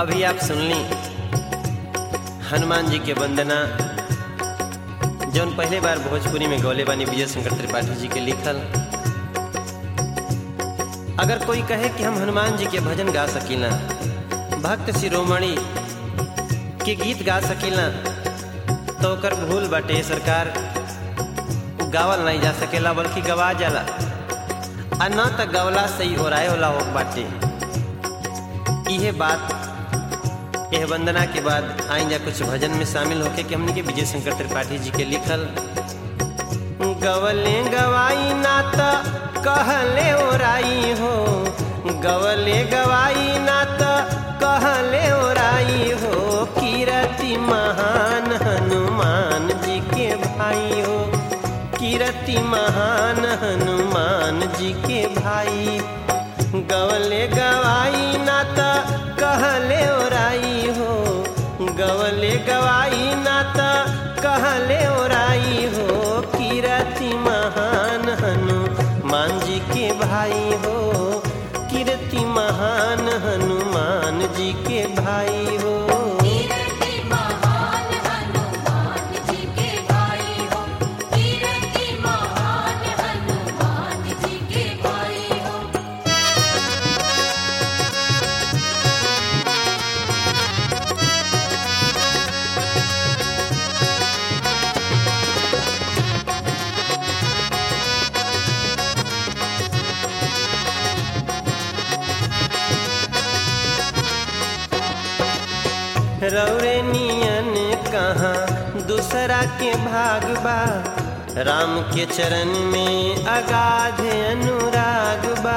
अभी आप सुनली हनुमान जी के वंदना जौन पहले बार भोजपुरी में गौले बानी विजय शंकर त्रिपाठी जी के लिखल अगर कोई कहे कि हम हनुमान जी के भजन गा सकीला भक्त शिरोमणि के गीत गा सकीला तो ओकर भूल बाटे सरकार उ गावल नहीं जा सकेला बल्कि गवा जाला आ न त गवला से ही ओराए होला हो बाटे इहे बात यह वंदना के बाद आई जा कुछ भजन में शामिल होके कि हमने के विजय शंकर त्रिपाठी जी के लिखल गवले गवाई ना त कहले ओराई हो गवले गवाई ना त कहले ओराई हो कीरति महान हनुमान जी के भाई हो कीरति महान हनुमान जी के भाई गवले गवाई ना त कहले ओराई हो गवले गवाई ना त कहले ओराई हो कीरति महान हनुमान जी के भाई हो कीर्ति महान हनुमान जी के भाई हो कीर्ति महान हनुमान जी के भाई हो कीर्ति महान हनुमान जी के भाई हो रौरे नियन कहाँ दूसरा के भाग बा राम के चरण में अगाध अनुराग बा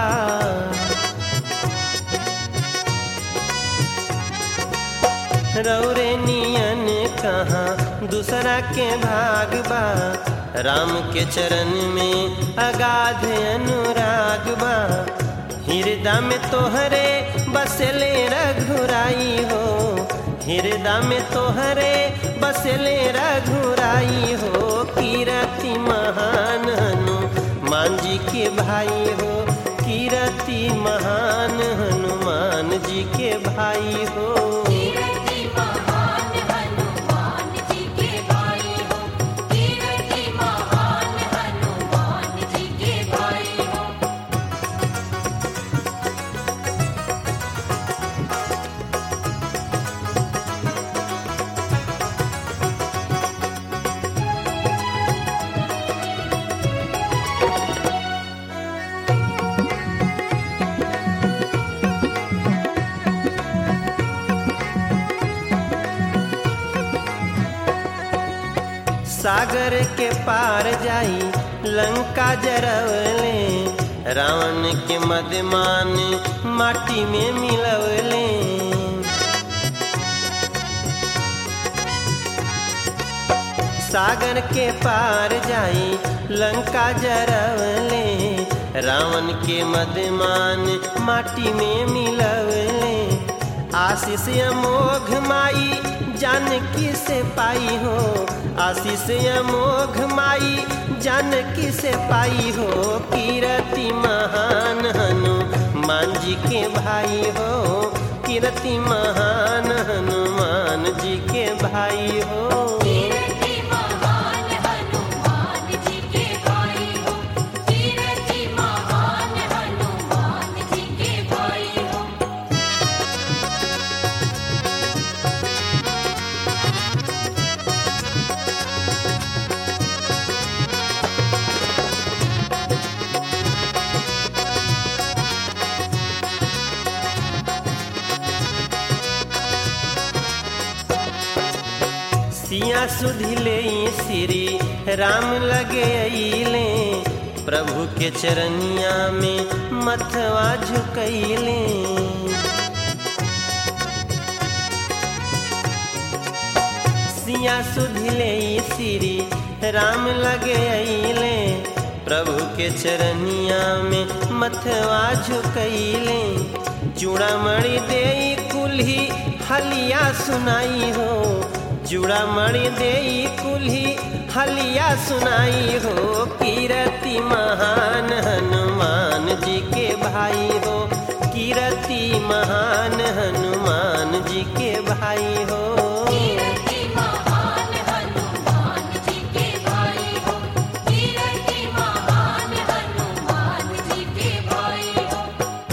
रौरे नियन कहाँ दूसरा के भाग बा राम के चरण में अगाध अनुराग बा हृदय में तोहरे बसले रघुराई हो हृदय में तोहरे बसले रघुराई हो कीरति महान हनुमान जी के भाई हो कीरति महान हनुमान जी के भाई हो कीर्ति महान हनुमान जी के भाई हो कीर्ति महान हनुमान जी के भाई हो सागर के पार जाई लंका जरवले रावण के मदमान माटी में मिलवले सागर के पार जाई लंका जरवले रावण के मदमान माटी में मिलवले आशीष अमोघ माई जानकी से पाई हो आशीष अमोघ माई जानकी से पाई हो कीरति महान हनुमान जी के भाई हो कीरति महान हनुमान जी के भाई हो कीर्ति महान हनुमान जी के भाई हो कीर्ति महान हनुमान जी के भाई हो सिया सुधिले श्री राम लगे अइले प्रभु के चरनिया में मथवा झुकैले सिया सुधिले श्री राम लगे अइले प्रभु के चरनिया में मथवा झुकैले चूड़ामणि दे कुल्ही हलिया सुनाई हो चूड़ामणि दे कुल्ही हलिया सुनाई हो कीरति महान हनुमान जी के भाई हो कीरति महान महान हनुमान जी के भाई हो कीरति महान हनुमान जी के भाई हो कीरति महान हनुमान जी के भाई हो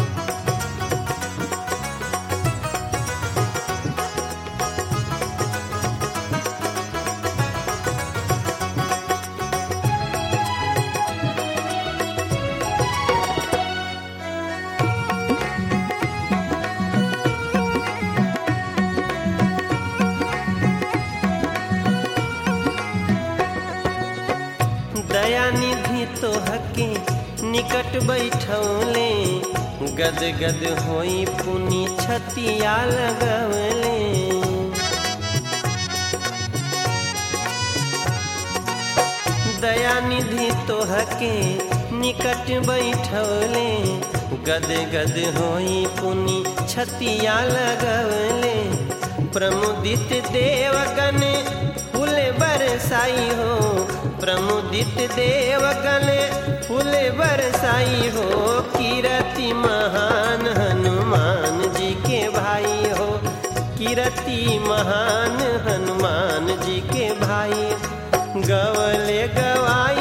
दयानिधि तो हके निकट बैठौले गद गद होई पुनि छतिया लगवले दयानिधि तो हके निकट बैठौले गद गद होई पुनि छतिया लगवले प्रमुदित देवगण फूल बरसाई हो प्रमुदित देवगण फूल बरसाई हो कीरति महान हनुमान जी के भाई हो कीरति महान हनुमान जी के भाई गवले गवाई